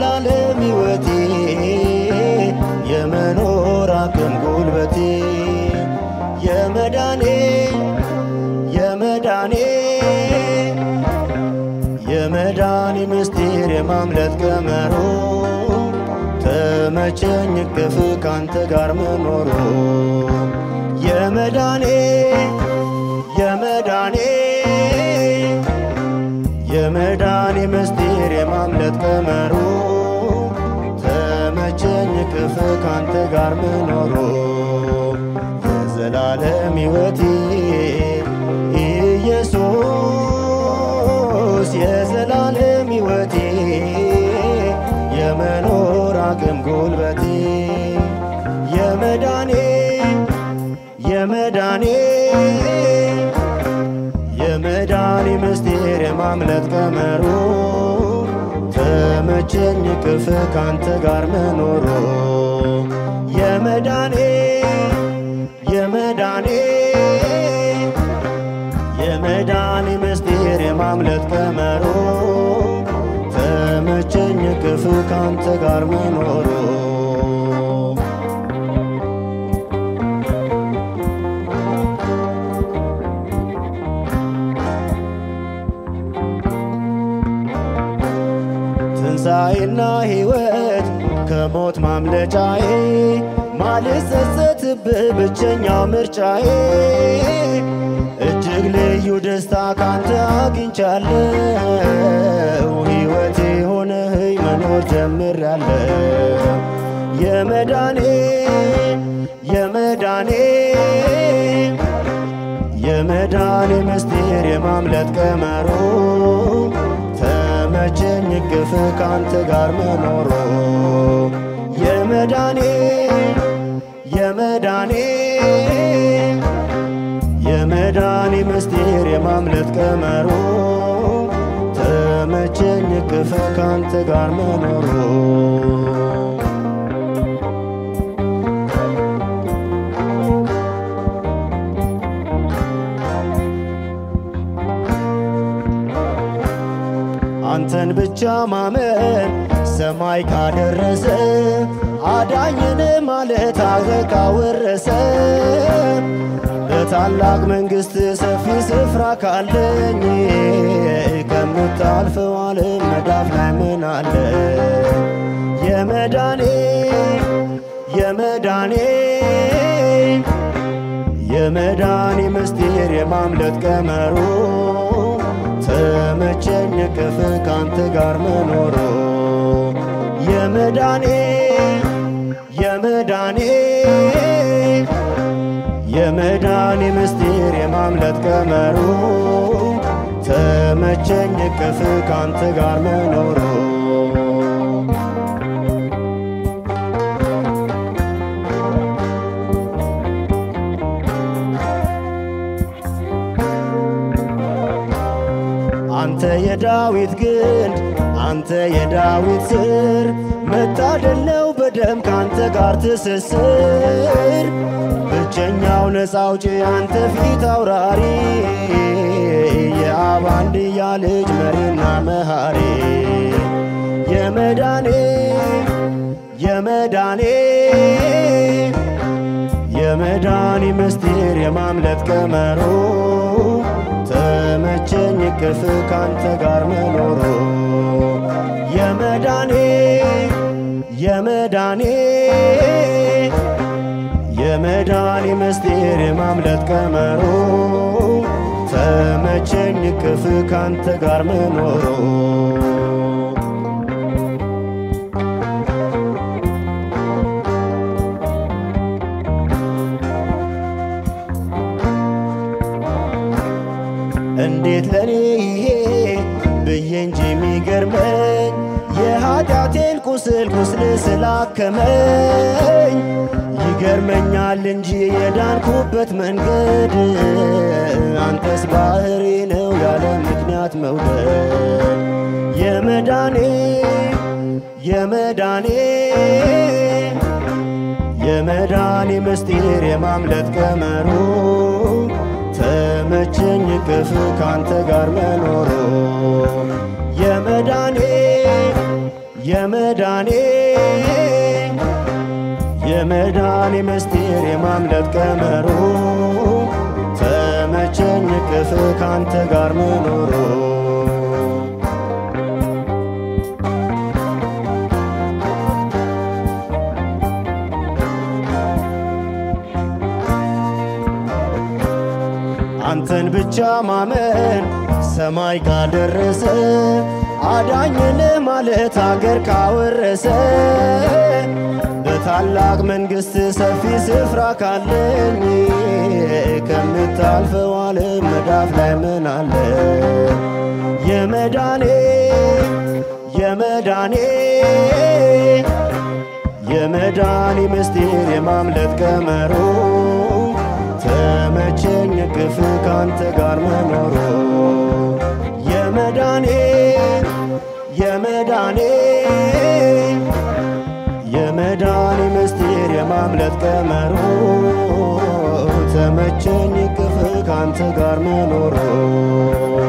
የዘላለም ሕይወቴ የመኖር አቅም ጉልበቴ የመዳኔ የመዳኔ የመዳኔ ምስጢር የማምለጥ ቀመሩ ተመቸኝ እቅፍ ካንተ ጋር መኖሩ የመዳኔ የመዳኔ የመዳኔ ምስጢር የማምለጥ ቀመሩ ተመቸኝ እቅፍ ካንተ ጋር መኖሩ የዘላለም ሕይወቴ ኢየሱስ የዘላለም ሕይወቴ የመኖር አቅም ጉልበቴ የመዳኔ የመዳኔ የመዳኔ ምስጢር የማምለጥ ቀመሩ ተመቸኝ ቅፍ ካንተ ጋር መኖሩ የመዳኔ የመዳኔ የመዳኔ ምስጢር የማምለጥ ቀመሩ ተመቸኝ ቅፍ ካንተ ጋር መኖሩ ትንሣኤና ሕይወት ከሞት ማምለጫዬ ማልጸጸትብህ ብቸኛው ምርጫዬ እጅግ ልዩ ደስታ ካንተ አግኝቻለሁ ሕይወቴ ሆነህኝ መኖር ጀምሬያለሁ የመዳኔ የመዳኔ የመዳኔ ምስጢር የማምለጥ ቀመሩ ተመቸኝ እቅፍ ካንተ ጋር መኖሩ የመዳኔ የመዳኔ የመዳኔ ምስጢር የማምለጥ ቀመሩ ተመቸኝ እቅፍ ካንተ ጋር መኖሩ አንተን ብቻ ማመን ሰማይ ካደረሰ አዳኝን ማለት አገር ካወረሰ በታላቅ መንግሥት ሰፊ ስፍራ ካለኝ ከምታልፈው ዓለም መዳፍ ላይ ምን አለ የመዳኔ የመዳኔ የመዳኔ ምስጢር የማምለጥ ቀመሩ ተመቸኝ ቅፍ ካንተ ጋር መኖሩ የመዳኔ የመዳኔ የመዳኔ ምስጢር የማምለጥ ቀመሩ ተመቸኝ ቅፍ ካንተ ጋር መኖሩ አንተ የዳዊት ግንድ አንተ የዳዊት ስር መታደል ነው በደም ካንተ ጋር ትስስር ብቸኛው ነፃ አውጪ አንተ ፊት አውራሪ የአብ አንድያ ልጅ መሪና መሃሪ የመዳኔ የመዳኔ የመዳኔ ምስጢር የማምለጥ ቀመሩ ተመቸኝ ቅፍ ካንተ ጋር መኖሩ የመዳኔ የመዳኔ የመዳኔ ምስጢር የማምለጥ ቀመሩ ተመቸኝ ቅፍ ካንተ ጋር መኖሩ እንዴት ለኔ ይሄ ብዬ እንጂ የሚገርመኝ የኃጢአቴን ቁስል ቁስል ስላከመኝ ይገርመኛል እንጂ የዳንኩበት መንገድ አንተስ ባህሪ ነው ያለ ምክንያት መውደድ የመዳኔ የመዳኔ የመዳኔ ምስጢር የማምለጥ ቀመሩ ተመቸኝ ቅፍ ካንተ ጋር መኖሩ የመዳኔ የመዳኔ የመዳኔ ምስጢር የማምለጥ ቀመሩ ተመቸኝ ቅፍ ካንተ ጋር መኖሩ አንተን ብቻ ማመን ሰማይ ካደረሰ አዳኝን ማለት አገር ካወረሰ በታላቅ መንግሥት ሰፊ ስፍራ ካለኝ ከምታልፈው ዓለም መዳፍ ላይ ምን አለ? የመዳኔ የመዳኔ የመዳኔ ምስጢር የማምለጥ ቀመሩ ተመቸኝ ቅፍ ካንተ ጋር መኖሩ የመዳኔ የመዳኔ የመዳኔ ምስጢር የማምለጥ ቀመሩ ተመቸኝ ቅፍ ካንተ ጋር መኖሩ